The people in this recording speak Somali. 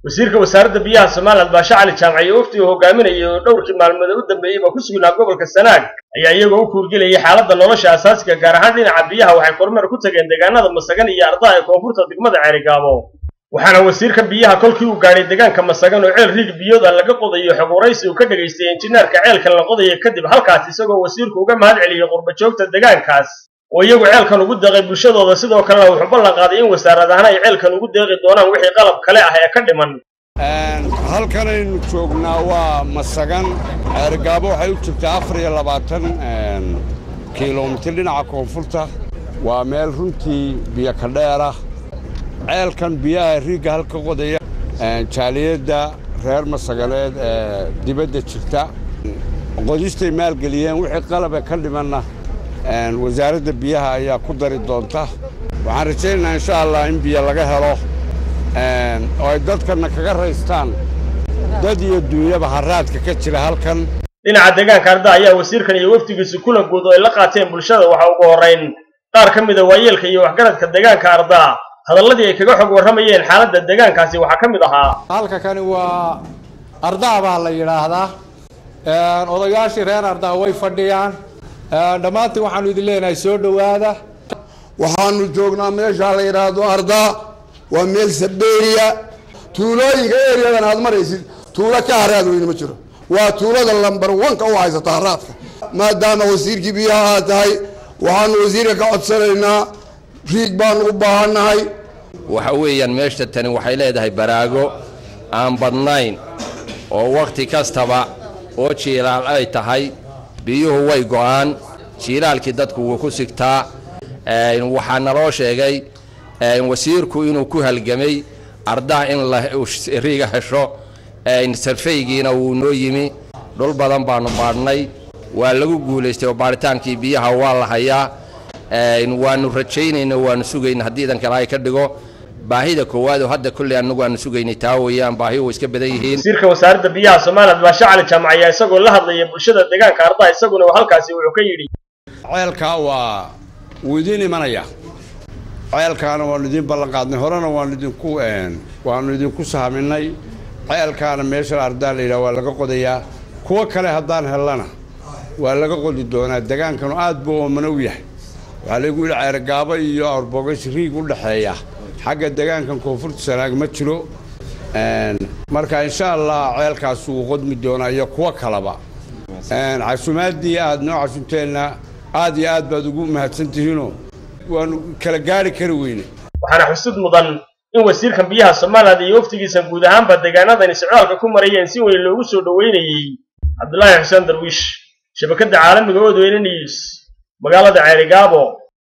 wasiirka wasaaradda biyaha somaliland baashe cali jaamac iyo wafdiga hogaaminayay oo dhowrkii maalmood u dambeeyeyba ku sugnaa gobolka sanaag ayaa iyagoo u kuurgelayay xaaladda nolosha asaasiga gaar ahaan dhinaca biyaha waxay kormeer ku tageen deegaanada masagan iyo ardaa ee koonfurta degmada ceerigaabo waxaana wasiirka biyaha kolkii uu gaadhay deegaanka masagan oo ceel riig biyooda laga qodayo xog waraysi uu ka dhegaystay injineerka ceelkan la qodaya kadib halkaas isagoo wasiirku uga mahad celiyey qurbajoogta deegaankaas oo iyagu ceelkan ugu deeqay bulshadooda sidoo kalena wuxuu ballan qaaday in wasaarad ahaan ay ceelkan ugu deeqi doonaan wixii qalab kale ah ee ka dhiman halkanaynu joognaa waa masagan ceerigaabo waxay u jirtaa afar iyo labaatan kilomitir dhinaca koonfurta waa meel runtii biyo ka dheerah ceelkan biyaha riigga halka qodaya jaaliyadda reer masaganeed ee dibadda jirta qodistay maalgeliyeen wixii qalaba ka dhimanna wasaaradda biyaha ayaa ku dari doonta waxaan rajaynaynaa insha allah in biyo laga helo oo ay dadkanna kaga raystaan dad iyo duunyaba haraadka ka jira halkan dhinaca deegaanka arda ayaa wasiirkan iyo wafdigiisu kulan guud oo ay la qaateen bulshada waxa ugu horrayn qaar ka mida waayeelka iyo waxgaradka deegaanka arda hadalladii ay kaga xog warramayeen xaaladda deegaankaasi waxaa ka mid ahaa halka kani waa ardaa baa la yidhaahdaa odayaashii reer ardaa way fadhiyaan dhammaantiin waxaanu idin leenahay soo dhowaada waxaanu joognaa meeshaa la yidhaahdo ardaa waa meel sabeeriya tuulooyinka eriyadan aad maraysid tuulo ka haraad weyne ma jiro waa tuulada lambar wanka u haysata haraadka maadaama wasiirkii biyaha aad tahay waxaanu wasiirka ka codsanaynaa riig baanu u baahannahay waxa weeyaan meesha tani waxay leedahay baraago aan badnayn oo wakhti kastaba oo jiilaal ay tahay biyuhu way go'aan jiilaalkii dadku wuu ku sigtaa waxaa naloo sheegay wasiirku inuu ku halgamay ardaa in riiga hesho sarfaygiina wuu noo yimi dhul badan baanu baadhnay waa lagu guulaystay oo baadhitaankii biyaha waa la hayaa waanu rajaynayna waanu sugayna haddii idan kale ay ka dhigo baahida koowaad oo hadda kolley annagu aanu sugaynay taa weeyaan baahi way iska badan yihiin wasiirka wasaaradda biyaha somaliland baashe cali jaamac ayaa isagoo la hadlaya bulshada deegaanka ardaa isaguna halkaasi wuxuu ka yidhi ceelkaa waa wuu idiin imanaya ceelkaana waanu idiin ballanqaadnay horena waanu idinku waanu idinku sahminay ceelkaana meesha ardaa la yidhaha waa laga qodayaa kuwo kale haddaan hellana waa laga qodi doonaa degaankanu aad buu oomanow yahay waxaa lagu yidhi ceergaabo iyo awrbogays riig u dhexeeya xagga degaankan koonfurta sanaag ma jiro marka insha allah ceelkaas wuu qodmi doonaa iyo kuwo kaleba casuumaaddii aad noo casuumteenna aad iyo aad baad ugu mahadsan tihiinoo waanu kala gaari kari weyne waxaana xusud mudan in wasiirkan biyaha somaliland iyo waftigiisa guud ahaanba deegaanadani socdaalka ku marayeen si weyn loogu soo dhoweynayey cabdulaahi xuseen darwiish shabakadda caalamiga odweyne news magaalada ceerigaabo